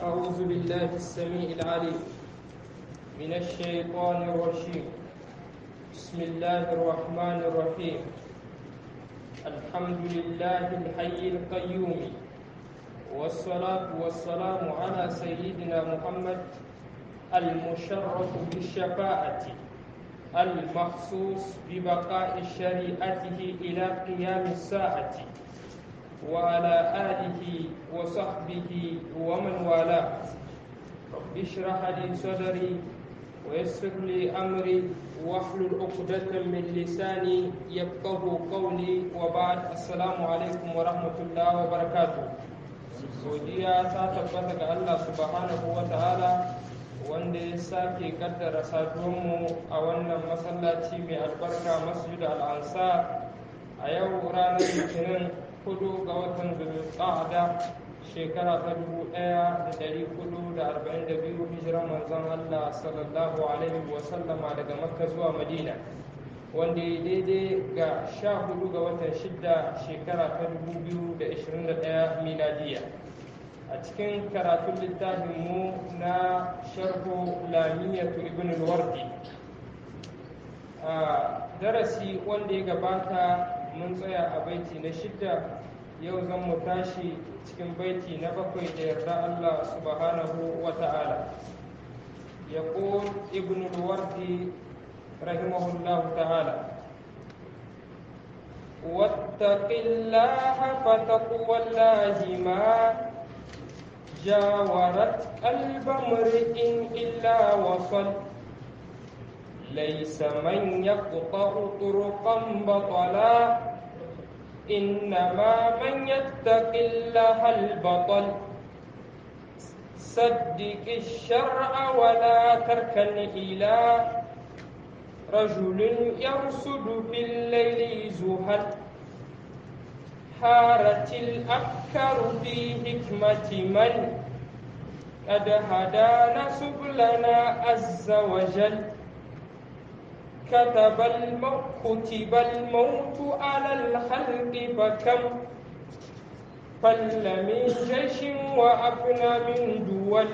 أعوذ بالله السميع العليم من الشيطان الرجيم بسم الله الرحمن الرحيم الحمد لله الحي القيوم والصلاة والسلام على سيدنا محمد المشرف بالشفاعة المخصوص ببقاء شريعته إلى قيام الساعة وعلى آله وصحبه ومن والاه رب اشرح لي صدري ويسر لي أمري واحلل عقدة من لساني يفقه قولي وبعد السلام عليكم ورحمة الله وبركاته godiya ta tabbata ga Allah subhanahu wa ta'ala wanda ya sake kaddara saduwanmu a wannan masallaci mai albarka masjid al-ansar a yau ranar litinin hudu ga watan zulqa'ada shekara ta dubu ɗaya da dari hudu da arba'in da biyu hijiran manzon Allah sallallahu alaihi wa sallama daga makka zuwa madina wanda ya daidai ga sha hudu ga watan shidda shekara ta dubu biyu da ishirin da ɗaya miladiya a cikin karatun littafin mu na sharhu lamiyatu ibn al-wardi a darasi wanda ya gabata mun tsaya a baiti na shidda yau zan mu tashi cikin baiti na bakwai da yarda Allah subhanahu wa ta'ala يقول ابن الوردي رحمه الله تعالى واتق الله فتقوى الله ما جاورت قلب امرئ إلا وصل ليس من يقطع طرقا بطلا إنما من يتق الله البطل صدق الشرع ولا تركن إلى رجل يرصد في الليل زهد حارت الأفكار في حكمة من قد هدانا سبلنا عز وجل كتب الموت كتب الموت على الخلق فكم فل من جيش وأفنى من دول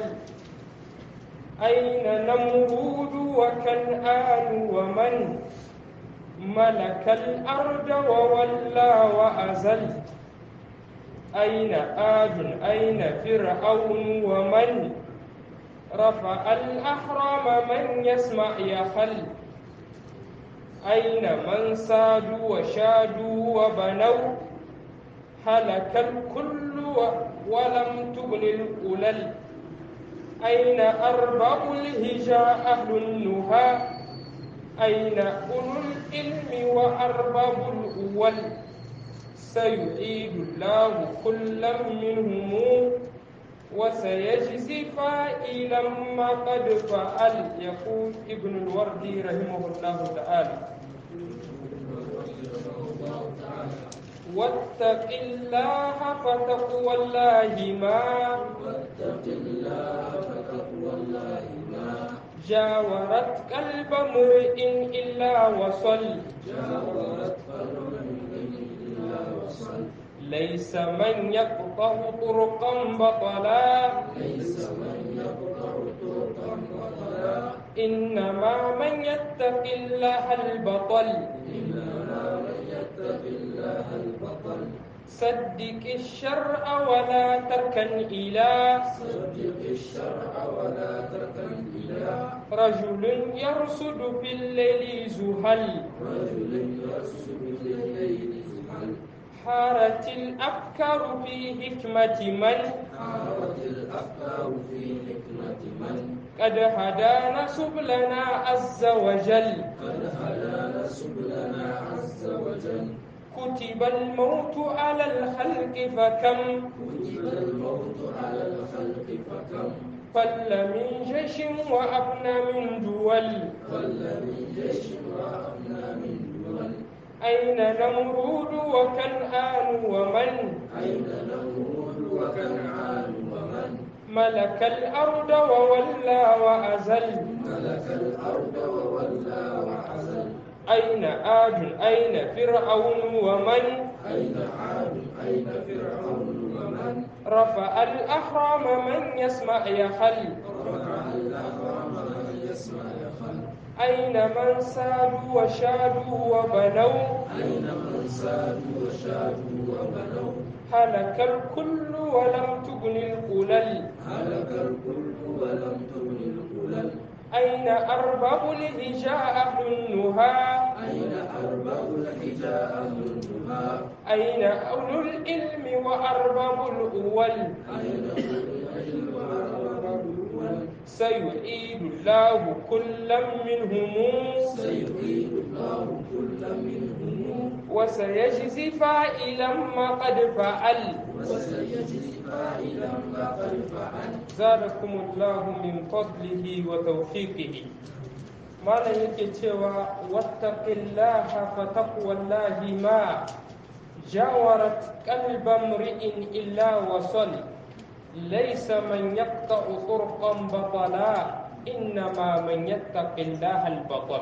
أين نمرود وكنآن ومن ملك الأرض وولى وأزل أين آد أين فرعون ومن رفع الأحرام من يسمع يخل أين من سادوا وشادوا وبنوا هلك الكل ولم تغن الأولل أين أرباب الهجاء أهل النهى أين أولو العلم وأرباب الأول سيعيد الله كلا منهم وسيجزي فائلا ما قد فعل يقول ابن الوردي رحمه الله تعالى واتق الله فتقوى الله ما واتق الله فتقوى الله ما جاورت قلب امرئ إلا وصل جاورت قلب إلا وصل ليس من يقطع طرقا بطلا ليس من يقطع طرقا بطلا إنما من يتق الله البطل إنما من يتق الله البطل صدق الشرع ولا تركن إلى صدق الشرع ولا تركن إلى رجل يرصد في الليل زهل رجل يرسل بالليل زحل حارت الأفكار في حكمة من حارت الأفكار في حكمة من قد هدانا سبلنا عز وجل قد هدانا سبلنا عز وجل كتب الموت على الخلق فكم كتب الموت على الخلق فكم فل من جيش وأبنى من دول قل من جيش وأبنى من دول أين نمرود وكنعان ومن أين نمرود وكنعان ومن ملك الأرض وولى وأزل ملك الأرض وولى وعزل أين آد أين فرعون ومن أين عاد أين فرعون ومن رفع الأحرام من يسمع يخل رفع الأحرام من يسمع يخل أين من سادوا وشادوا وبنوا أين من سادوا وشادوا وبنوا هلك الكل ولم تغن القلل هلك الكل ولم تغن القلل أين أرباب الهجاء أهل النهى أين أرباب الحجاء منها أين أولو العلم وأرباب الأول أين أولو العلم وأرباب الأول سيعيد الله كلا منهم سيعيد الله كل منهم وسيجزي فاعلا ما قد فعل وسيجزي فاعلا ما قد فعل زادكم الله من فضله وتوفيقه malam yake cewa wattaqillaha fa taqwallahi ma jawarat qalba mri'in illa wasal laysa man yaqta'u turqan batala innama man yattaqillaha al-batal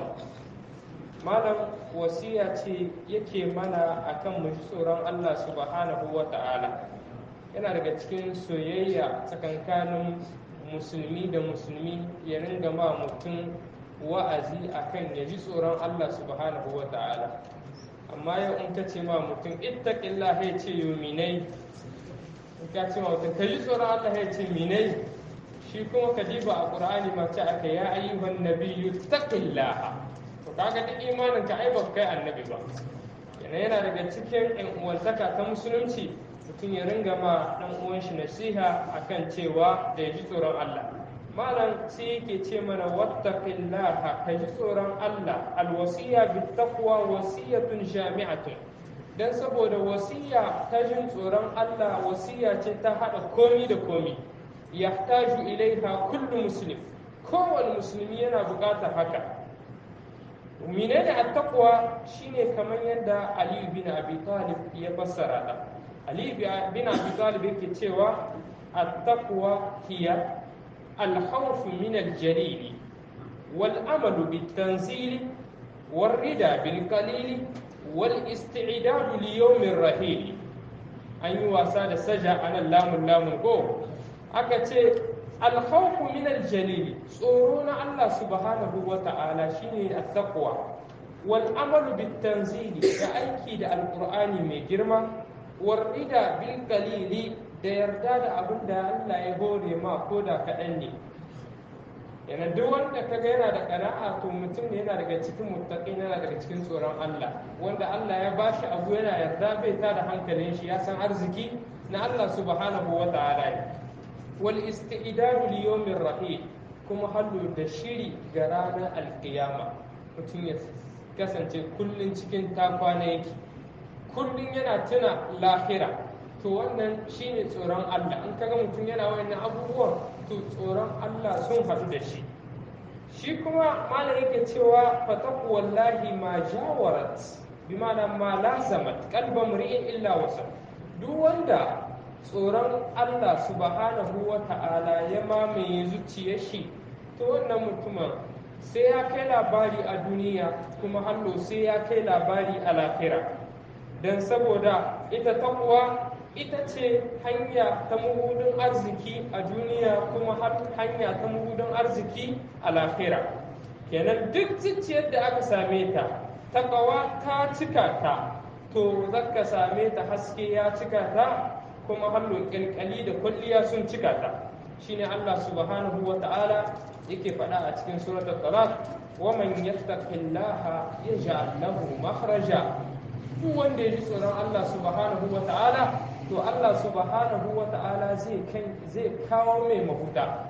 malam wasiya ce yake mana akan mu ji tsoron Allah subhanahu wa ta'ala yana daga cikin soyayya tsakankanin musulmi da musulmi ya ringa ma mutum wa'azi akan ya ji tsoron Allah subhanahu wa ta'ala amma yau in ka ce ma mutum ittaqillah ya ce yo minai in ka ce ma mutum ka ji tsoron Allah ya ce minai shi kuma ka diba a qur'ani ma ce aka ya ayyuhan nabiyyu taqillah to kaga duk imanin ka ai ba kai annabi ba yana yana daga cikin yan uwantaka ta musulunci mutum ya ringa ma dan uwan shi nasiha akan cewa da ya ji tsoron Allah malam sai yake ce mana wattaqillaha ka ji tsoron Allah alwasiya bittaqwa wasiyatun jami'atun dan saboda wasiya ta jin tsoron Allah wasiya ce ta hada komi da komi yahtaju ilaiha kullu muslim kowane musulmi yana buƙatar haka menene attaqwa shine kamar yadda Ali bin Abi Talib ya fassara ta Ali bin Abi Talib yake cewa attaqwa hiya الخوف من الجليل والأمل بالتنزيل والردى بالقليل والاستعداد ليوم الرحيل أن يواسى سجى أنا اللام اللام القو أكتي الخوف من الجليل صورون الله سبحانه وتعالى شيني التقوى والأمل بالتنزيل كأيكي القرآن من جرمة والردى بالقليل da yarda da abin da Allah ya hore ma ko da kaɗan ne yana duk wanda kaga yana da ƙana'a to mutum ne yana daga cikin muttaqin yana daga cikin tsoron Allah wanda Allah ya bashi abu yana yarda bai ta da hankalin shi ya san arziki na Allah subhanahu wa ta'ala ne wal istidadu li yawmir rahil kuma hallu da shiri ga ranar alkiyama mutum ya kasance kullun cikin takwana yake kullun yana tuna lahira to wannan shine tsoron Allah in kaga mutum yana wayannan abubuwan to tsoron Allah sun haɗu da shi shi kuma malam yake cewa fataku wallahi ma jawarat bi ma'ana ma lazamat qalba mri'in illa wasa duk wanda tsoron Allah subhanahu wa ta'ala ya mamaye zuciyar shi to wannan mutumin sai ya kai labari a duniya kuma hallo sai ya kai labari a lahira don saboda ita takwa ita ce hanya ta mahudin arziki a duniya kuma hanya ta mahudin arziki a lafira kenan duk zuciyar da aka same ta takawa ta cika ta to zaka same ta haske ya cika ta kuma hallon kyalkyali da kwalliya sun cika ta shine Allah subhanahu wa ta'ala yake faɗa a cikin suratul talaq wa man yattaqillaha yaj'al lahu makhraja duk wanda ya ji tsoron Allah subhanahu wa ta'ala to Allah subhanahu wa ta'ala zai kawo mai mahuda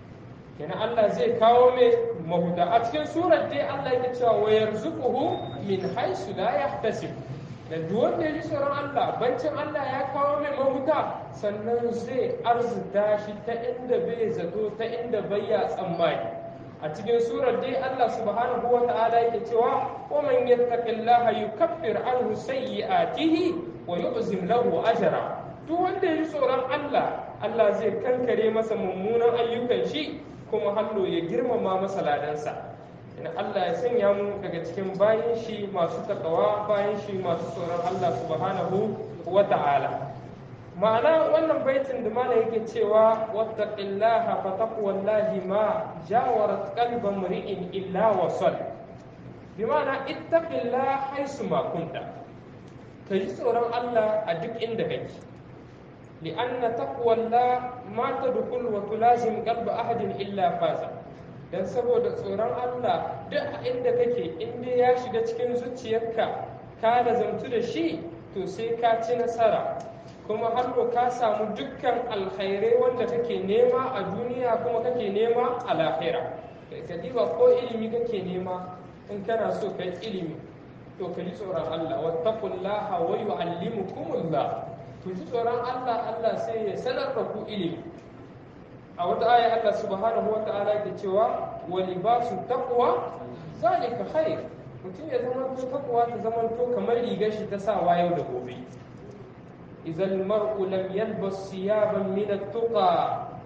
kenan Allah zai kawo mai mahuda a cikin surar dai Allah yake cewa wa yarzuquhu min haythu la yahtasib da duk wanda ya ji tsoron Allah bancin Allah ya kawo mai mahuda sannan zai arzuta shi ta inda bai zato ta inda bai ya tsammani a cikin surar dai Allah subhanahu wa ta'ala yake cewa wa man yattaqillaha yukaffir anhu sayyi'atihi wa yu'zim lahu ajra duk wanda ya ji tsoron Allah Allah zai kankare masa mummunan ayyukan shi kuma hallo ya girmama masa ladansa ina Allah ya sanya mu daga cikin bayan shi masu takawa bayan shi masu tsoron Allah subhanahu wa ta'ala ma'ana wannan baitin da mana yake cewa wattaqillaha fa taqwallahi ma jawarat qalba mri'in illa wasal bi ma'ana ittaqillaha haisu ma kunta ka ji tsoron Allah a duk inda kake li'anna taqwallah ma tadkhul wa tulazim qalba ahadin illa faza dan saboda tsoron Allah duk inda kake inda ya shiga cikin zuciyarka ka lazamtu da shi to sai ka ci nasara kuma har ka samu dukkan alkhairai wanda kake nema a duniya kuma kake nema a lahira ka diba ko ilimi kake nema in kana so kai ilimi to ka ji tsoron Allah wattaqullaha wa yu'allimukumullah to ji tsoron Allah Allah sai ya sanar da ku ilimi a wata aya Allah subhanahu wa ta'ala yake cewa wa libasu taqwa zalika khair mutum ya zama to taqwa ta zama to kamar rigar shi ta sawa yau da gobe إذا المرء لم يلبس ثيابا من التقى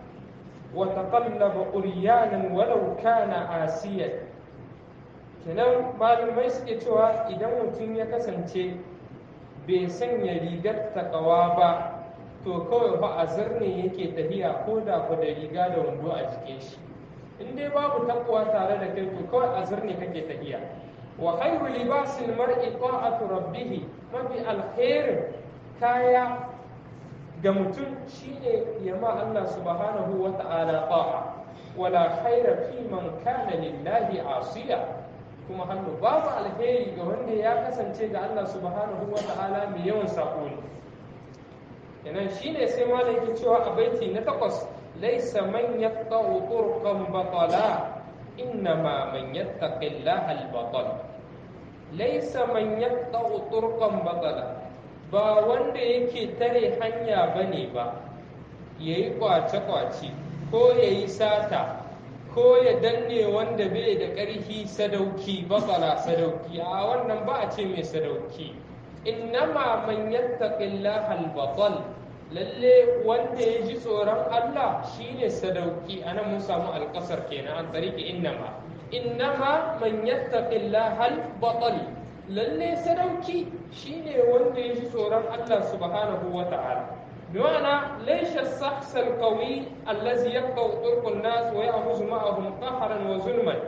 وتقلب قريانا ولو كان عاسيا kenan malamai suke cewa idan mutum ya kasance bai sanya rigar takawa ba to kawai ba a zirne yake tafiya ko da ku da riga da wando a jikin shi in dai babu takwa tare da kai to kawai a zirne kake tafiya wa khairu libasil mar'i ta'atu rabbih mafi alkhairin kaya ga mutum shine ya ma Allah subhanahu wa ta'ala ta'a wala khaira fi man kana lillahi asiya kuma hannu babu alheri ga wanda ya kasance ga Allah subhanahu wa ta'ala mai yawan sako ne kenan shine sai ma da yake cewa a baiti na takwas laysa man yaqta'u turqan batala innama man yattaqillaha al-batal laysa man yaqta'u turqan batala ba wanda yake tare hanya ba ne ba ya yi kwace-kwace ko ya yi sata ko ya danne wanda bai da ƙarfi sadauki batsala sadauki a wannan ba a ce mai sadauki innama man yattaqillaha al-batal lalle wanda ya ji tsoron Allah shine sadauki anan mun samu alƙasar kenan an tariki innama innama man yattaqillaha al-batal lalle sadauki shine wanda ya ji tsoron Allah subhanahu wa ta'ala bima'ana laysha as-sahs al-qawi allazi yaqta'u turqun nas wa ya'khudhu ma'ahum qahran wa zulman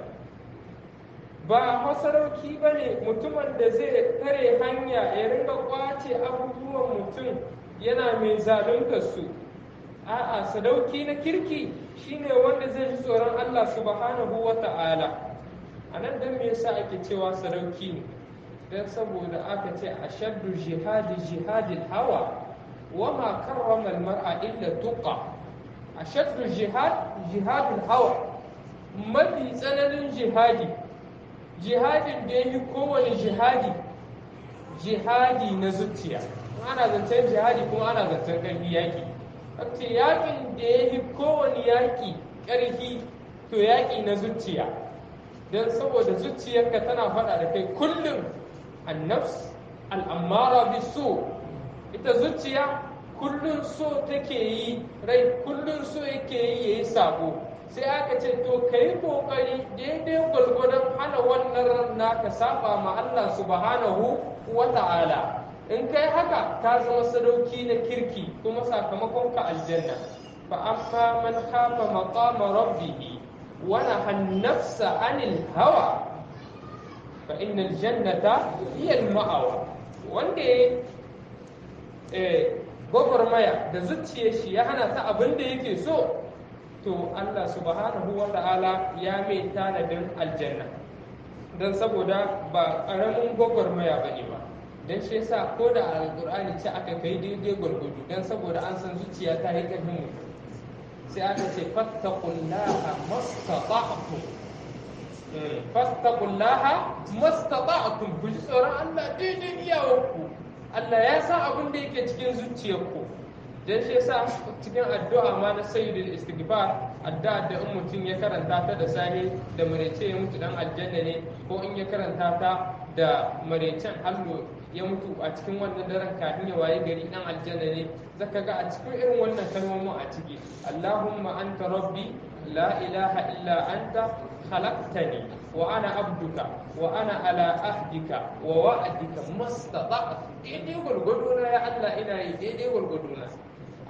ba sadauki bane mutumin da zai tare hanya ya ringa kwace abubuwan mutum yana mai zalunta su a'a sadauki na kirki shine wanda zai ji tsoron Allah subhanahu wa ta'ala anan dan me yasa ake cewa sadauki ne don saboda aka ce a shaddu jihadi jihadin hawa wa ma karrama mar'a illa tuqa a shaddu jihad jihadin hawa mafi tsananin jihadi jihadin da ya yi kowane jihadi jihadi na zuciya ana zancen jihadi kuma ana zancen ƙarfi yaƙi ce yaƙin da ya yi kowane yaƙi ƙarfi to yaƙi na zuciya don saboda zuciyarka tana faɗa da kai kullum annafs al'ammara bi so ita zuciya kullum so take yi rai kullum so yake yi ya yi sabo sai aka ce to ka yi kokari daidai gwargwadon hana wannan ran naka saba ma Allah subhanahu wa ta'ala in kai haka ta zama sadauki na kirki kuma sakamakon ka aljanna fa amma man khafa maqama rabbih wa nahan nafsa anil hawa fa innal jannata hiya al ma'awa wanda ya gwagwarmaya da zuciyar shi ya hana ta abin da yake so to Allah subhanahu wa ta'ala ya mai tanadin aljanna don saboda ba ƙaramin gwagwarmaya ba ne ba don shi yasa ko da alƙur'ani ce aka kai daidai gwargwado don saboda an san zuciya ta yi ƙarfin mutum sai aka ce fattaqullaha mastata'tum fattaqullaha mastata'tum ku ji tsoron Allah daidai iyawarku Allah ya san abin da yake cikin zuciyarku dan shi yasa cikin addu'a ma na sayyidul istighfar addu'a da in mutum ya karanta ta da sahi da marece ya mutu dan aljanna ne ko in ya karanta ta da marecen allo ya mutu a cikin wannan daren kafin ya waye gari dan aljanna ne zaka ga a cikin irin wannan kalmomin a ciki Allahumma anta rabbi la ilaha illa anta khalaqtani wa ana abduka wa ana ala ahdika wa wa'adika mastata'tu daidai gwargwado na ya Allah ina yi daidai gwargwado na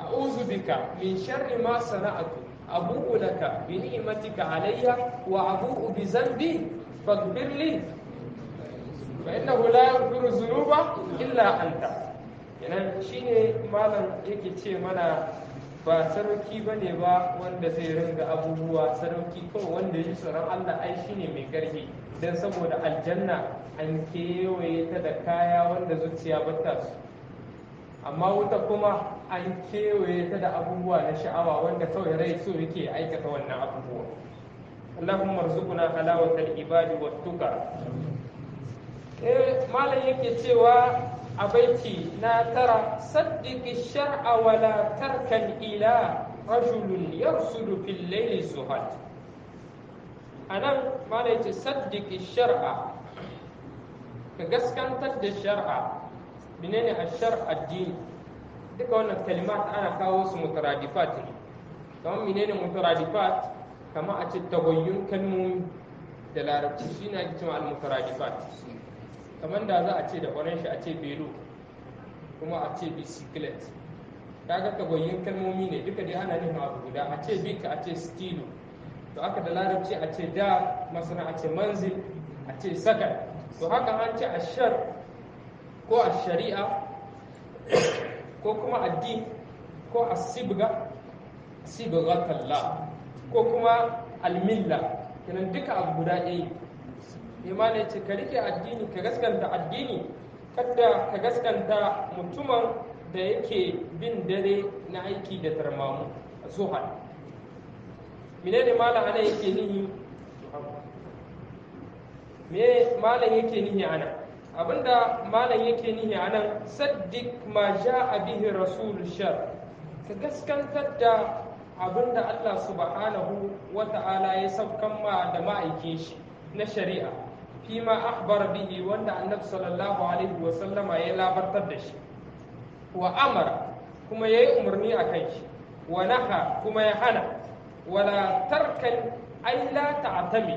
a'udhu bika min sharri ma sana'tu abu'u laka bi ni'matika alayya wa abu'u bi dhanbi faghfir li fa innahu la yaghfiru dhunuba illa anta kenan shine malam yake ce mana ba sarauki ba ne ba wanda zai ringa abubuwa sarauki kawai wanda ya tsoron Allah ai shine mai ƙarfi don saboda aljanna an kewaye ta da kaya wanda zuciya bata su amma wuta kuma an kewaye ta da abubuwa na sha'awa wanda kawai rai so yake aikata wannan abubuwa Allahumma arzuqna halawatal ibadi wat tuqa eh malam yake cewa a baiti na tara saddiki shar'a wala tarkan ila rajulun yarsudu fil layli zuhad anan malai ce saddiki shar'a ka gaskantar da shar'a menene a shar addini duka wannan kalimat ana kawo su mutaradifat ne kamar menene mutaradifat kamar a ce tagoyyun kalmomi da larabci shine ake cewa al-mutaradifat kamar da za a ce da ƙwaron shi a ce belo kuma a ce bicyclet kaga tagoyin kalmomi ne duka dai ana nufin abu guda a ce bika a ce stilo to aka da larabci a ce da masana a ce manzil a ce saka to haka an ce ashar ko a shari'a ko kuma addini ko a sibga sibghatalla ko kuma almilla kenan duka abu guda ɗaya imani ya ce ka rike addini ka gaskanta addini kada ka gaskanta mutumin da yake bin dare na aiki da tarmamu zuhal menene malam ana yake nihi me malam yake nihi ana abinda malam yake nihi anan saddiq ma ja'a bihi rasul shar ka gaskantar da abinda Allah subhanahu wa ta'ala ya saukan ma da ma'aikin shi na shari'a fima akhbar bihi wanda annabi sallallahu alaihi wa sallama ya labartar da shi wa amara kuma yayi umarni a kai shi wa naha kuma ya hana wala tarkan ay la ta'tami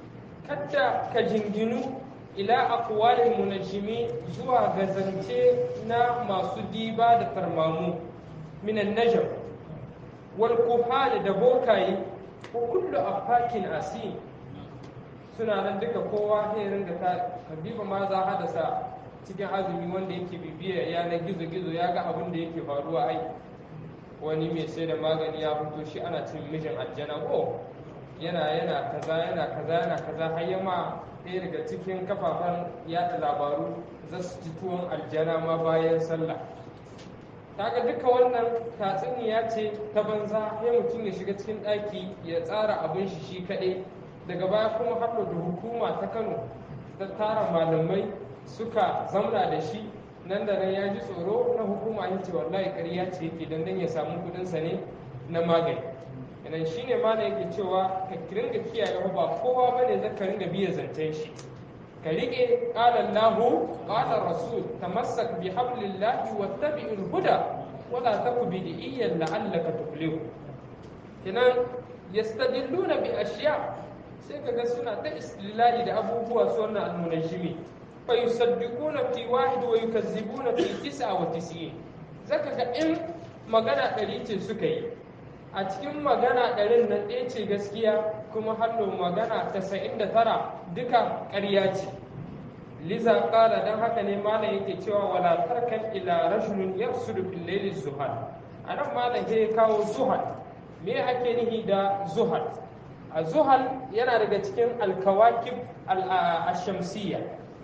kada ka jinginu ila aqwalil munajjimi zuwa ga zance na masu diba da tarmamu minan najm wal kuhal da bokaye ko kullu afakin asim suna nan duka kowa sai ringa ta habiba ma za hadasa cikin azumi wanda yake bibiya yanar gizo-gizo ya ga abin da yake faruwa ai wani mai sai da magani ya fito shi ana cin mijin aljana ko yana yana kaza yana kaza yana kaza har yama ɗaya daga cikin kafafen yada labaru za su ci tuwon aljana ma bayan sallah kaga duka wannan tatsuniya ce ta banza ya mutum ya shiga cikin ɗaki ya tsara abin shi shi kaɗai daga baya kuma haɗa da hukuma ta kano ta tara malamai suka zamna da shi nan da nan ya ji tsoro na hukuma ya ce wallahi ƙarya ce yake dan ya samu kuɗinsa ne na magani yanan shi ne mana yake cewa ka ringa kiyaye ba kowa ba ne zaka ringa biya zancen shi ka riƙe ƙalan lahu ƙalan rasul tamassak bi hablillahi wattabi'il huda wala taku bidiyyan la'allaka tuflihu kinan yastadilluna bi ashiya sai ka ga suna ta istilali da abubuwa su wannan almunajimi fa yusaddiquna fi wahid wa yukazzibuna fi tis'a wa tis'in zaka ga in magana ɗari ce suka yi a cikin magana ɗarin nan ɗaya ce gaskiya kuma hallo magana tasa'in da tara duka ƙarya ce liza ƙala don haka ne malam yake cewa wala tarkan ila rajulun yafsudu fil layli zuhal anan malam ya kawo zuhal me ake nihi da zuhal a zuhal yana daga cikin alkawakib al-shamsiyya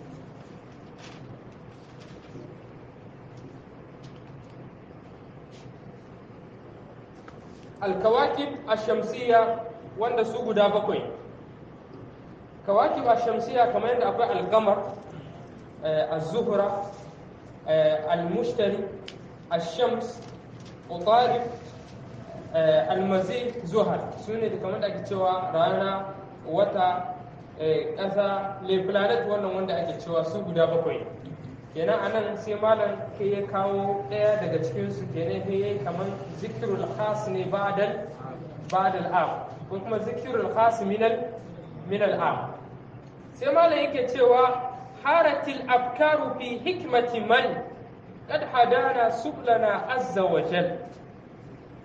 alkawakib ash-shamsiyya wanda su guda bakwai kawakib ash-shamsiyya kamar yadda akwai al-qamar az-zuhra al-mushtari ash-shams utarif al-mazid zuhal sune da kamar da ake cewa rana wata ƙasa le planet wannan wanda ake cewa su guda bakwai kenan anan sai malam ke ya kawo ɗaya daga cikin su kenan sai yayi kaman zikrul khas ne ba'dal ba'dal am ko kuma zikrul khas minal minal am sai malam yake cewa haratil afkaru fi hikmati man qad hadana sublana azza wa jal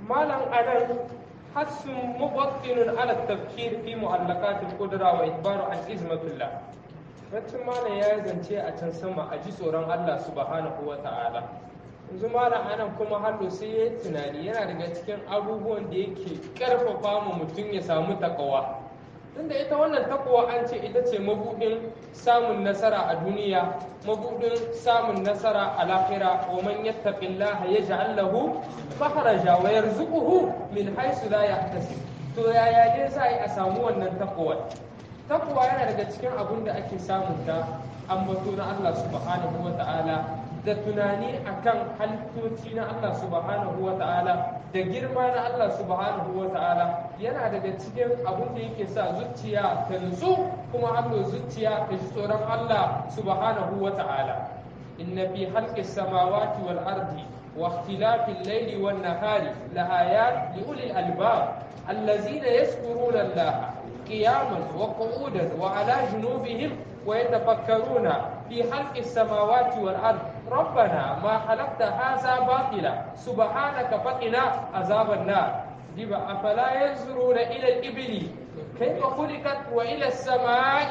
malam anan hassun mubattinun ala tafkir fi mu'allaqatil qudra wa idbaru an izmatullah wacce malam ya zance a can sama a ji tsoron Allah subhanahu wa ta'ala yanzu malam anan kuma hallo sai ya yi tunani yana daga cikin abubuwan da yake karfafa mu mutum ya samu takawa tunda ita wannan takawa an ce ita ce mabudin samun nasara a duniya mabudin samun nasara a lahira wa man yattaqillaha yaj'al lahu makhraja wa yarzuquhu min haythu la yahtasib to yaya ne za a samu wannan takawa takawa yana daga cikin abin da ake samun ta ambato na Allah subhanahu wa ta'ala da tunani akan halittoci na Allah subhanahu wa ta'ala da girma na Allah subhanahu wa ta'ala yana daga cikin abin da yake sa zuciya ta nutsu kuma hannu zuciya ta ji tsoron Allah subhanahu wa ta'ala inna fi halqis samawati wal ardi wa ikhtilafil layli wan nahari la ayat li ulil albab allazina yazkuruna Allah qiyaman wa qu'udan wa ala junubihim ويتفكرون في خلق السماوات والأرض ربنا ما خلقت هذا باطلا سبحانك فقنا عذاب النار دبا أفلا ينظرون إلى الإبل كيف خلقت وإلى السماء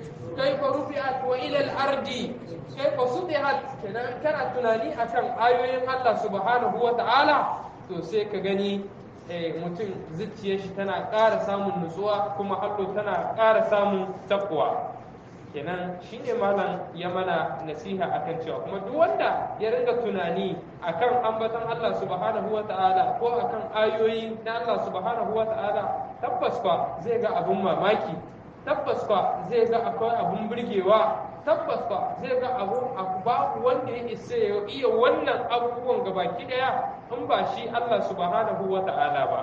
كيف رفعت وإلى الأرض كيف سطحت كانت تناني أكم آيوين الله سبحانه وتعالى to sai ka gani mutum zuciyar shi tana ƙara samun nutsuwa kuma hallo tana ƙara samun takwa kenan shine malam ya mana nasiha akan cewa kuma duk wanda ya ringa tunani akan ambaton Allah subhanahu wa ta'ala ko akan ayoyi na Allah subhanahu wa ta'ala tabbas fa zai ga abun mamaki tabbas fa zai ga akwai abun burgewa tabbas fa zai ga abun babu wanda ya isa ya iya wannan abubuwan gabaki daya in ba shi Allah subhanahu wa ta'ala ba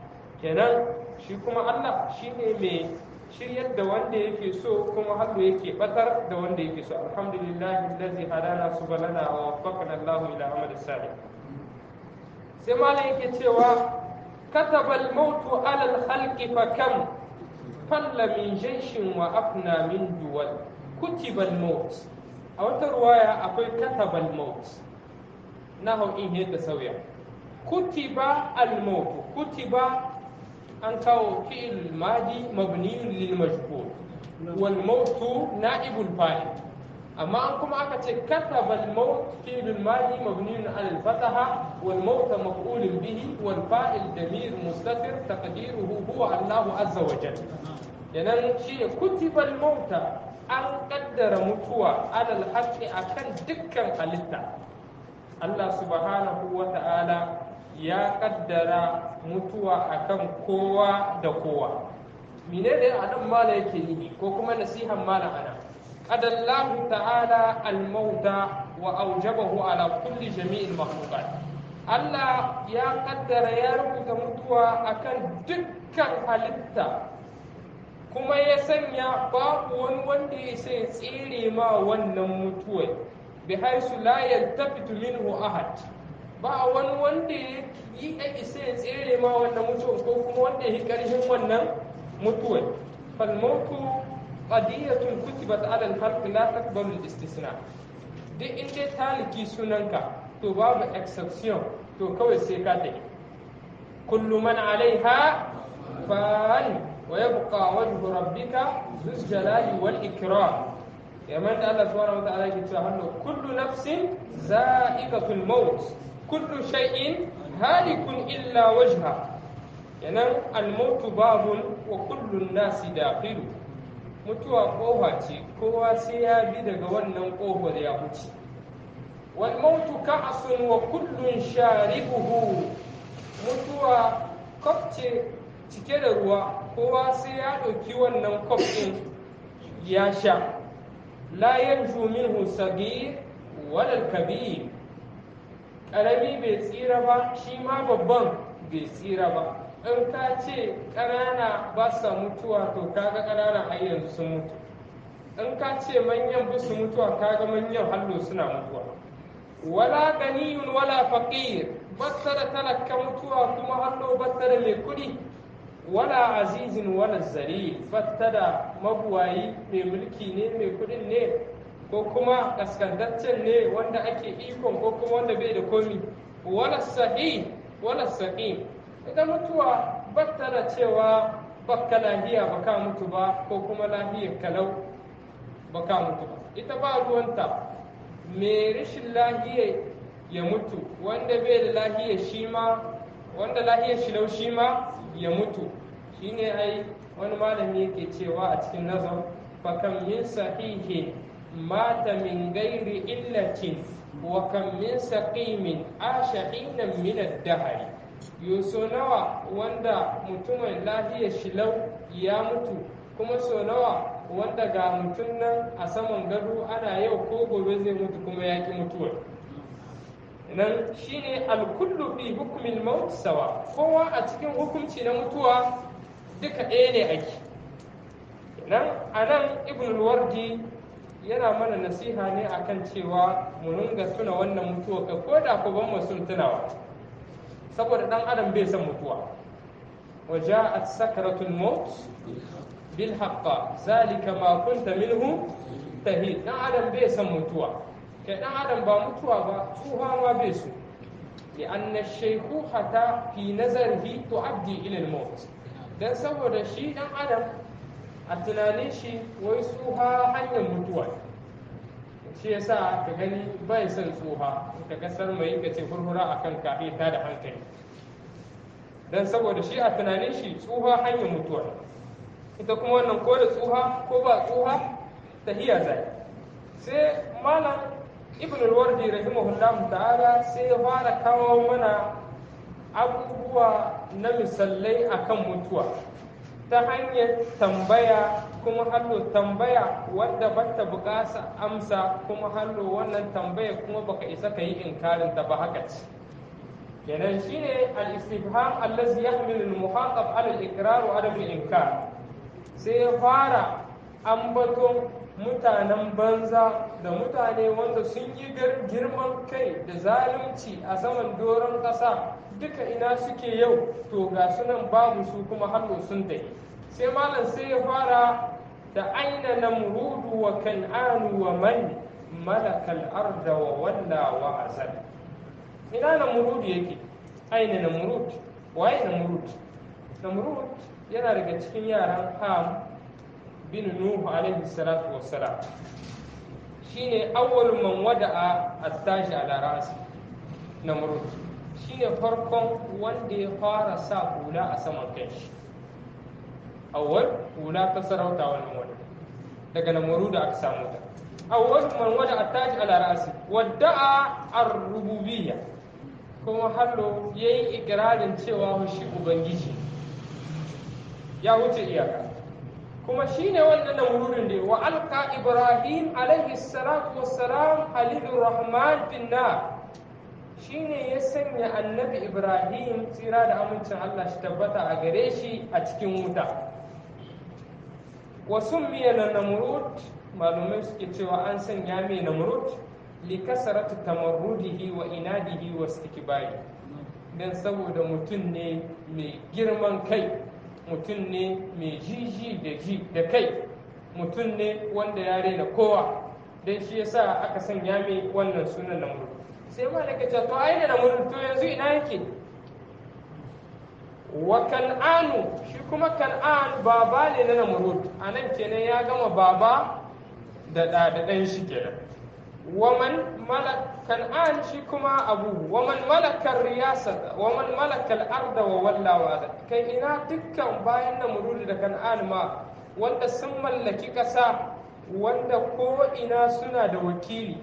kenan shi kuma Allah shine mai shiryar da wanda yake so kuma hallo yake batar da wanda yake so alhamdulillah allazi hadana subulana wa waffaqana Allah ila amal salih sai malam yake cewa kataba al-maut ala al-khalqi fa kam falla min jayshin wa afna min duwal kutiba al-maut a wata ruwaya akwai kataba al-maut na hau in yadda sauya kutiba al-maut kutiba an kawo fi'il madi mabniyun lil majhul wal mautu na'ibul fa'il amma an kuma aka ce kataba al maut fi'il madi mabniyun ala al fataha wal maut maf'ulun bihi wal fa'il damir mustatir taqdiruhu huwa Allahu azza wa jalla yanan shine kutiba al mauta an kaddara mutuwa alal haqqi akan dukkan halitta Allah subhanahu wa ta'ala ya kaddara mutuwa akan kowa da kowa mine ne a nan mala yake yi ko kuma nasihan mala ana qadallahu ta'ala al-mauta wa aujabahu ala kulli jami'il makhluqat Allah ya kaddara ya rubuta mutuwa akan dukkan halitta kuma ya sanya babu wani wanda ya sai tsere ma wannan mutuwai bi haisu la yaltafitu minhu ahad ba wani wanda ya yi a isa ya tsere ma wannan mutuwar ko kuma wanda ya yi ƙarshen wannan mutuwar falmautu qadiyatun kutibat ala al-khalq la taqbalu al-istisna duk in dai taliki sunanka to babu exception to kawai sai ka tafi kullu man alaiha fan wa yabqa wajhu rabbika dhul jalali wal ikram yaman da Allah subhanahu wa ta'ala yake cewa hannu kullu nafsin za'iqatul maut kullu shay'in halikun illa wajha yanan almautu babun wa kullun nasi dakhilu mutuwa kofa ce kowa sai ya bi daga wannan kofar ya wuce wal mautu ka'sun wa kullun sharibuhu mutuwa kof ce cike da ruwa kowa sai ya ɗauki wannan kof ɗin ya sha la yanju minhu sagir wal kabir ƙarami bai tsira ba shi ma babban bai tsira ba in ka ce ƙanana ba sa mutuwa to kaga ƙanana har yanzu sun mutu in ka ce manyan ba su mutuwa kaga manyan hallo suna mutuwa wala ganiyun wala faqir battara talaka mutuwa kuma hallo battara mai kuɗi wala azizin wala zari battara mabuwayi mai mulki ne mai kuɗin ne ko kuma kaskantaccen ne wanda ake ikon ko kuma wanda bai da komi wala sahi wala saqim ita mutuwa batta da cewa bakka lahiya baka mutu ba ko kuma lahiyar kalau baka mutu ba ita ba ruwanta me rashin lahiya ya mutu wanda bai da lahiya shi ma wanda lahiyar shi lau shi ma ya mutu shine ai wani malami yake cewa a cikin nazar fakam min sahihin mata min gairi illatin wa kam min saqimin asha hinan min ad-dahri yuso nawa wanda mutumin lahiyar shilau ya mutu kuma so nawa wanda ga mutum nan a saman gado ana yau ko gobe zai mutu kuma ya ki mutuwar nan shine alkullu fi hukumin maut sawa kowa a cikin hukunci na mutuwa duka ɗaya ne ake nan a nan ibn wardi yana mana nasiha ne akan cewa mu ringa tuna wannan mutuwa ka ko da ko ban mu sun tunawa saboda dan adam bai san mutuwa wa ja'at sakratul maut bil haqqa zalika ma kunta minhu tahid dan adam bai san mutuwa kai dan adam ba mutuwa ba tsuha ma bai so لأن الشيخوخة في نظره تؤدي إلى الموت dan saboda shi dan adam a tunanin shi wai tsuha hanyar mutuwa shi yasa ka gani bai son tsuha ka kasar mai ka ce furfura akan ka ta da hankali dan saboda shi a tunanin shi tsuha hanyar mutuwa ita kuma wannan ko da tsuha ko ba tsuha tahiya zai sai malam ibn al-wardi rahimahullahu ta'ala sai ya fara kawo mana abubuwa na misalai akan mutuwa ta hanyar tambaya kuma hallo tambaya wadda bata bukasa amsa kuma hallo wannan tambaya kuma baka isa ka yi inkarin ta ba haka ce kenan shine al-istifham allazi yahmilu al-muhaqab ala al-iqrar wa adam al-inkar sai ya fara ambaton mutanen banza da mutane wanda sun yi girman kai da zalunci a saman doron ƙasa duka ina suke yau to ga sunan babu su kuma hannu sun dai sai malam sai ya fara da aina namrudu wa kan'anu wa man malakal arda wa walla wa azal ina namrud yake aina namrud waye namrud namrud yana daga cikin yaran ham bin nuhu alaihi salatu wassalam shine awwal man wada'a at-taji ala ra'si namrud shine farkon wanda ya fara sa hula a saman kanshi awwal hula ta sarauta wannan wanda daga namrud aka samu ta awwal man wada'a at-taji ala ra'si wada'a ar-rububiyya kuma hallo yayi ikrarin cewa shi ubangiji ya wuce iyaka kuma shine wannan namrudin da wa alqa ibrahim alaihi salatu wassalam halilur rahman fin nar shine ya sanya annabi ibrahim tsira da amincin Allah shi tabbata a gare shi a cikin wuta wa summiya namrud malumai suke cewa an sanya mai namrud li kasaratu tamarrudihi wa inadihi wa istikbari dan saboda mutum ne mai girman kai mutum ne mai jiji da ji da kai mutum ne wanda ya rena kowa don shi yasa aka sanya mai wannan sunan namrud sai ma daga ce to ai da namrud to yanzu ina yake wa kan'anu shi kuma kan'an baba ne na namrud anan kenan ya gama baba da da dan shi kenan waman malak kan'an shi kuma abu waman malakar riyasata waman malakal arda wa walla wa kai ina dukkan bayan namrud da kan'an ma wanda sun mallaki kasa wanda ko ina suna da wakili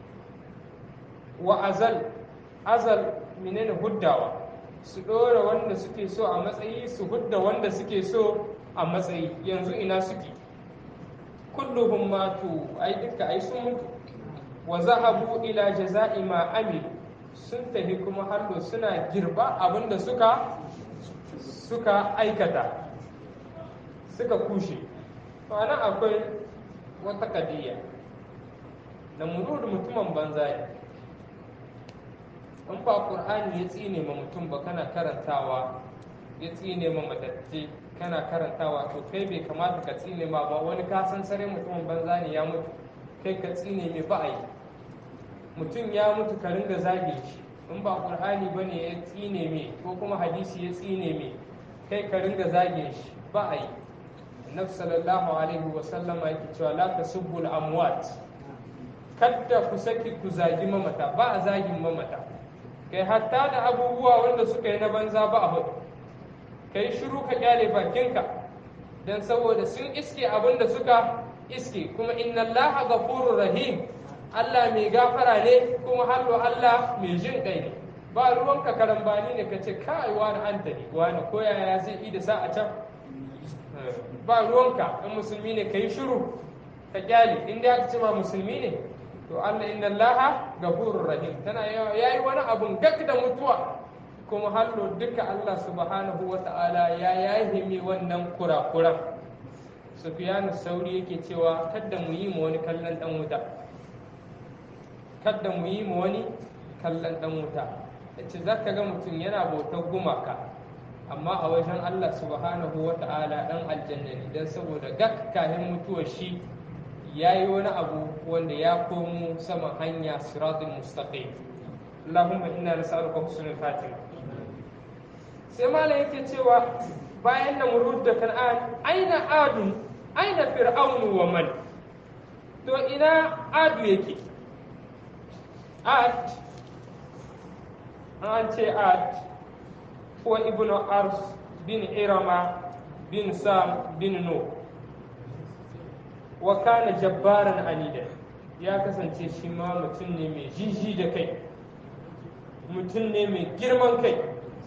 wa azal azal menene huddawa su dora wanda suke so a matsayi su hudda wanda suke so a matsayi yanzu ina suke kulluhum matu ai duka ai sun mutu wa zahabu ila jaza'i ma amilu sun tafi kuma hallo suna girba abinda suka suka aikata suka kushe to anan akwai wata kadiya da murudu mutumin banza ne in ba qur'ani ya tsine ma mutum ba kana karantawa ya tsine ma matacce kana karantawa to kai bai kamata ka tsine ma ba wani ka san sare mutumin banza ne ya mutu kai ka tsine mai ba a yi mutum ya mutu ka ringa zage shi in ba qur'ani bane ya tsine me ko kuma hadisi ya tsine me kai ka ringa zage shi ba a yi annabi sallallahu alaihi wa sallama yake cewa la tasubbul amwat kadda ku saki ku zagi mamata ba a zagin mamata kai hatta da abubuwa wanda suka yi na banza ba a hudu kai shiru ka kyale bakinka dan saboda sun iske abin da suka iske kuma inna allaha ghafurur rahim Allah mai gafara ne kuma hallo Allah mai jin kai ne ba ruwanka karambani ne ka ce kai wani anta ne wani koya ya zai yi da sa a can ba ruwanka in musulmi ne ka yi shiru ka kyale in dai aka ce ma musulmi ne to Allah inna Allah gafurur rahim tana yayi wani abun gak da mutuwa kuma hallo duka Allah subhanahu wa ta'ala ya yayi mi wannan kurakuran Sufyanu Sauri yake cewa kada mu yi mu wani kallon dan wuta kada mu yi mu wani kallon dan wuta yace zaka ga mutum yana bautar gumaka amma a wajen Allah subhanahu wa ta'ala dan aljanna ne dan saboda gak kahin mutuwar shi ya yi wani abu wanda ya komo sama hanya siratul mustaqim Allahumma inna nas'aluka husnul fatima sai malam yake cewa bayan da murud da kan'an aina adu aina fir'aunu wa man to ina adu yake ad an ce ad ko ibnu ars bin irama bin sam bin nuh wa kana jabbaran anida ya kasance shi ma mutum ne mai jiji da kai mutum ne mai girman kai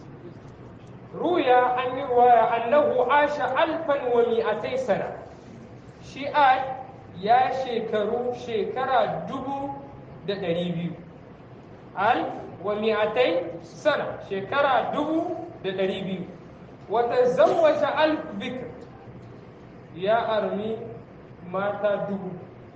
ruya an yi ruwaya annahu asha alfan wa mi'atai sana shi a ya shekaru shekara dubu da ɗari biyu al wa mi'atai sana shekara dubu da ɗari biyu wata zawwaja alf bikr ya armi mata dubu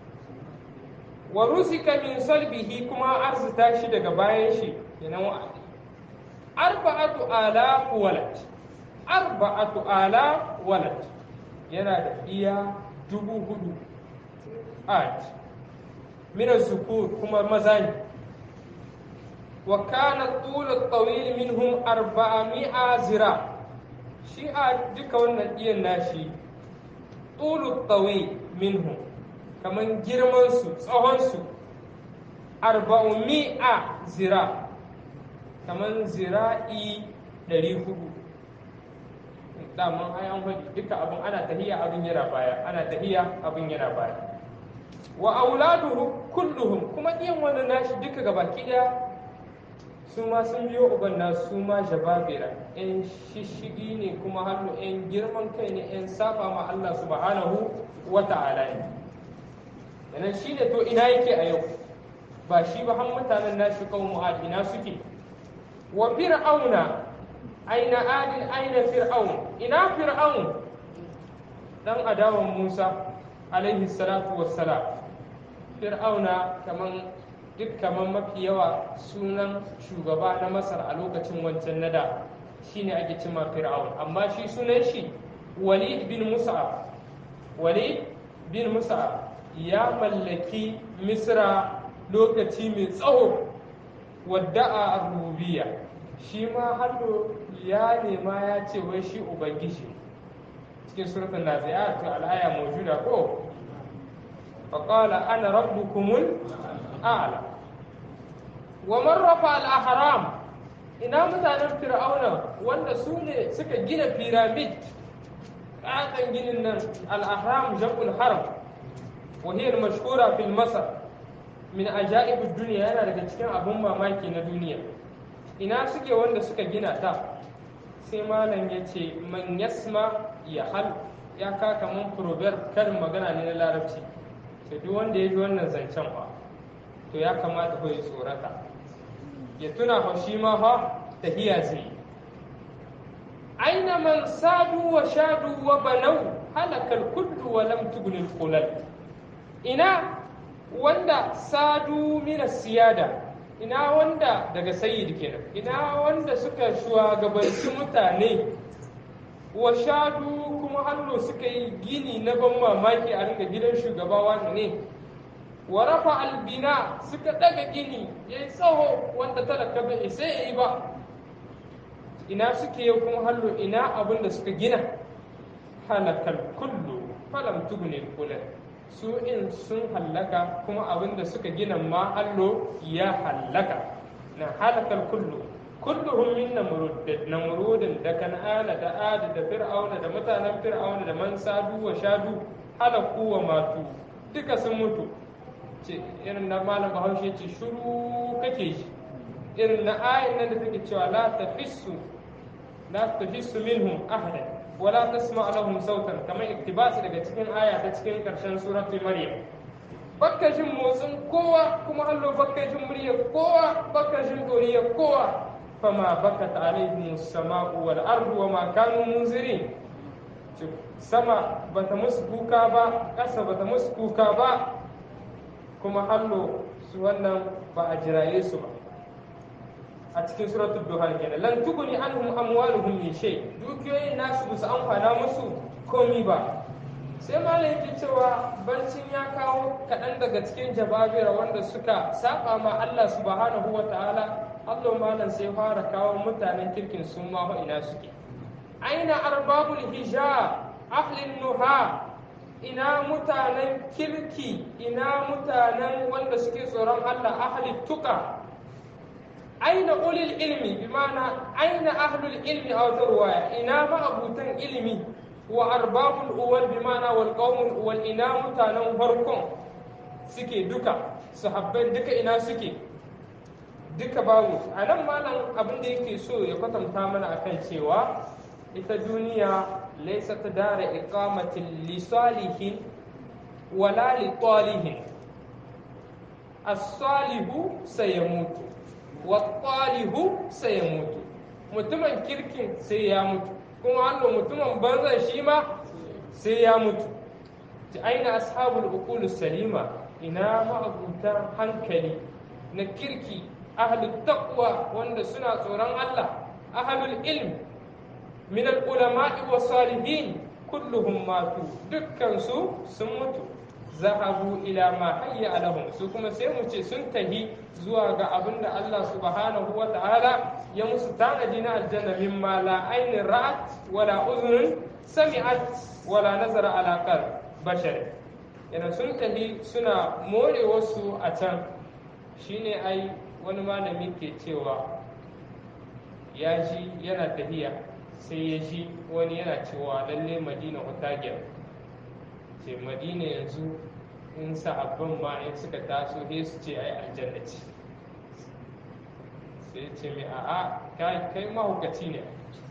wa rusika min salbihi kuma arzuta shi daga bayan shi kenan wa'adi arba'atu ala walad arba'atu ala walad yana da iya dubu hudu at min zukur kuma maza ne wa kana tulu tawil minhum arba'a zira shi a duka wannan iyan nashi tulu tawil minhum kaman girmansu tsawonsu arba'umi'a zira kaman zira'i ɗari hudu daman ai an faɗi duka abin ana tahiya abin yana baya ana tahiya abin yana baya wa auladuhu kulluhum kuma ɗiyan wannan nashi duka gabaki ɗaya su ma sun biyo uban na su ma jababira yan shishigi ne kuma hannu yan girman kai ne yan saba ma Allah subhanahu wa ta'ala ne yanan shi ne to ina yake a yau ba shi ba han mutanen nashi kawo mu'ad ina suke wa fir'auna aina adin aina fir'aun ina fir'aun dan adawan Musa alaihi salatu wassalam fir'auna kaman duk kaman mafi yawa sunan shugaba na Masar a lokacin wancan nada shine ake cima fir'aun amma shi sunan shi Walid bin Mus'ab Walid bin Mus'ab ya mallaki Misra lokaci mai tsawo wadda a rubiya shi ma hallo ya nema ya ce wai shi ubangiji cikin surutun nazi'at al'aya mawjuda ko faqala ana rabbukumul a'la wa man rafa al-ahram ina mutanen fir'auna wanda su ne suka gina pyramid ƙaton ginin nan al-ahram jam'ul haram wa hiya al-mashhura fil masar min ajaib duniya yana daga cikin abun mamaki na duniya ina suke wanda suka gina ta sai malam ya ce man yasma ya hal ya ka kaman proverb karin magana ne na larabci to duk wanda ya ji wannan zancen ba to ya kamata ko ya tsorata ya tuna fa shi ma fa tahiya zai aina man sadu wa shadu wa banau halakal kullu wa lam tughnil qulal ina wanda sadu mina siyada ina wanda daga sayyid kenan ina wanda suka shugabanci mutane wa shadu kuma hannu suka yi gini na ban mamaki a ringa gidan shugaba wani ne wa rafa albina suka daga gini yayi tsawo wanda talaka bai sai yayi ba ina suke yau kuma hallo ina abin da suka gina halakal kullu falam tugni kullun su in sun hallaka kuma abin da suka gina ma hallo ya hallaka na halakal kullu kulluhum min namrud da namrudin da kan'ana da ad da fir'auna da mutanen fir'auna da man sadu wa shadu halaku wa matu duka sun mutu ce irin na malam bahaushe ce shuru kake shi irin na ayin nan da take cewa la tafissu la tafissu minhum ahadan wala tasma lahum sautan kamar iktibasi daga cikin aya ta cikin karshen suratul maryam bakka jin motsin kowa kuma allo bakka jin muryar kowa bakka jin doriyar kowa fama bakat alaihim as-sama'u wal ardu wa ma kanu munzirin sama bata musu kuka ba ƙasa bata musu kuka ba kuma hallo su wannan ba a jiraye su ba a cikin suratul duhan kenan lan tuguni anhum amwaluhum min shay dukiyoyin nasu ba su amfana musu komi ba sai malam yake cewa bancin ya kawo kaɗan daga cikin jababira wanda suka saba ma Allah subhanahu wa ta'ala Allah malam sai fara kawo mutanen kirkin sun ma ina suke aina arbabul hijab ahlin nuha ina mutanen kirki ina mutanen wanda suke tsoron Allah ahli tuka aina ulil ilmi bi ma'ana aina ahlul ilmi a wata ruwaya ina ma'abutan ilimi wa arbabul uwal bi ma'ana wal qaumul uwal ina mutanen farkon suke duka sahabbai duka ina suke duka babu a nan malam abin da yake so ya kwatanta mana akan cewa ita duniya laysat dara iqamatin li salihin wala li talihin as-salihu sayamutu wa talihu sayamutu mutumin kirkin sai ya mutu kuma hannu mutumin banzan shi ma sai ya mutu ta aina ashabul uqul salima ina ma'abutan hankali na kirki ahlul taqwa wanda suna tsoron Allah ahlul ilm min al-ulama'i wa salihin kulluhum matu dukkan su sun mutu zahabu ila ma hayya alahum su kuma sai mu ce sun tahi zuwa ga abin da Allah subhanahu wa ta'ala ya musu tanadi na aljanna mimma la ainin ra'at wala uzunun sami'at wala nazara ala qalb bashar yana sun tahi suna more wasu a can shine ai wani malami ke cewa ya ji yana tafiya sai ya ji wani yana cewa lalle madina hutagiyar ce madina yanzu in sahabban ma in suka taso sai su ce ai aljanna ce sai ce mai a'a kai mahaukaci ne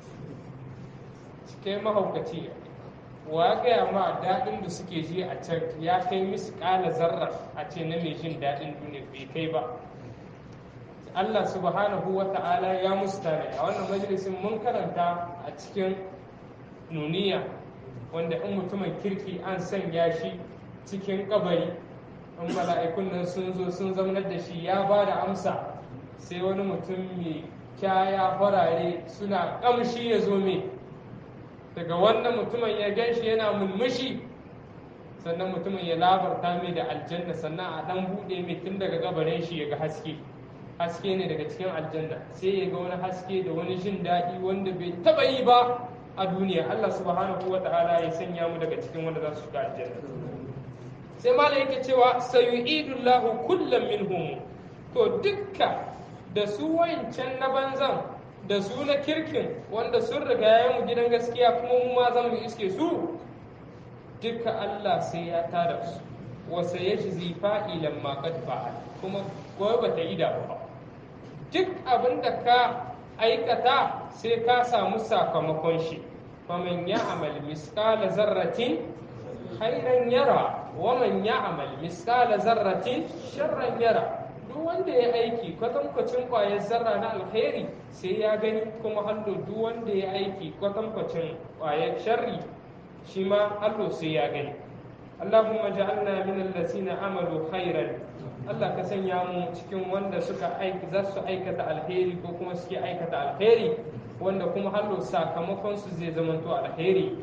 kai mahaukaci ne wa gaya ma daɗin da suke ji a can ya kai musu ƙala zarra a ce na mai jin daɗin duniya bai kai ba Allah subhanahu wa ta'ala ya musu tare a wannan majalisin mun karanta a cikin nuniya wanda in mutumin kirki an sanya shi cikin kabari in mala'ikun nan sun zo sun zamanar da shi ya ba da amsa sai wani mutum mai kyaya farare suna kamshi ya zo mai daga wannan mutumin ya gan shi yana mulmushi sannan mutumin ya labarta mai da aljanna sannan a dan buɗe mai tun daga gabarin shi ya ga haske haske ne daga cikin aljanna sai ya ga wani haske da wani jin daɗi wanda bai taɓa yi ba a duniya Allah subhanahu wa ta'ala ya sanya mu daga cikin wanda za su shiga aljanna sai malam yake cewa sayu'idullahu kullam minhum to dukka da su wayancan na banzan da su na kirkin wanda sun riga ya mu gidan gaskiya kuma mu ma zan mu iske su dukka Allah sai ya tada su wa sayajzi fa'ilan ma qad fa'al kuma gobe ba ta yi da ba duk abin da ka aikata sai ka samu sakamakon shi faman ya'mal misqala zarratin khairan yara wa man ya'mal misqala zarratin sharran yara duk wanda ya aiki kwatankwacin kwayar zarra na alkhairi sai ya gani kuma hallo duk wanda ya aiki kwatankwacin kwayar sharri shi ma hallo sai ya gani Allahumma ja'alna min allazina amalu khairan Allah ka sanya mu cikin wanda suka aiki za su aikata alheri ko kuma suke aikata alheri wanda kuma hallo sakamakon su zai zamanto alheri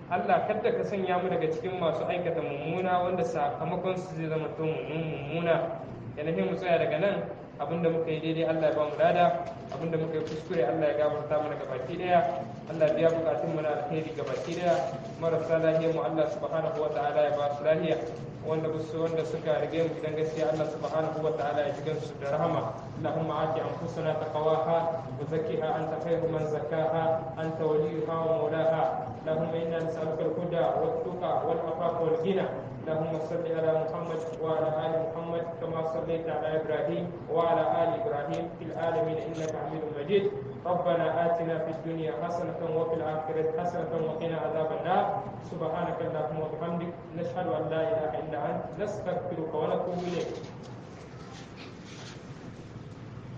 Allah kada ka sanya mu daga cikin masu aikata mummuna wanda sakamakon su zai zama to mummuna yana mu tsaya daga nan abinda muka yi daidai Allah ya ba mu lada abinda muka yi kuskure Allah ya gafarta mana gabaki daya Allah ya biya bukatun mu na alheri gabaki daya marasa lahiya mu Allah subhanahu wataala ya ba su lahiya wanda su wanda suka rige mu gidan gaskiya Allah subhanahu wataala ya jigan su da rahama Allahumma ati anfusana taqwaha wa zakkiha anta khayru man zakkaha anta waliyuha wa mawlaha اللهم انا نسالك الهدى والتقى والعفاف والغنى اللهم صل على محمد وعلى ال محمد كما صليت على ابراهيم وعلى ال ابراهيم في العالمين انك حميد مجيد ربنا اتنا في الدنيا حسنه وفي الاخره حسنه وقنا عذاب النار سبحانك اللهم وبحمدك نشهد ان لا اله الا انت نستغفرك ونتوب اليك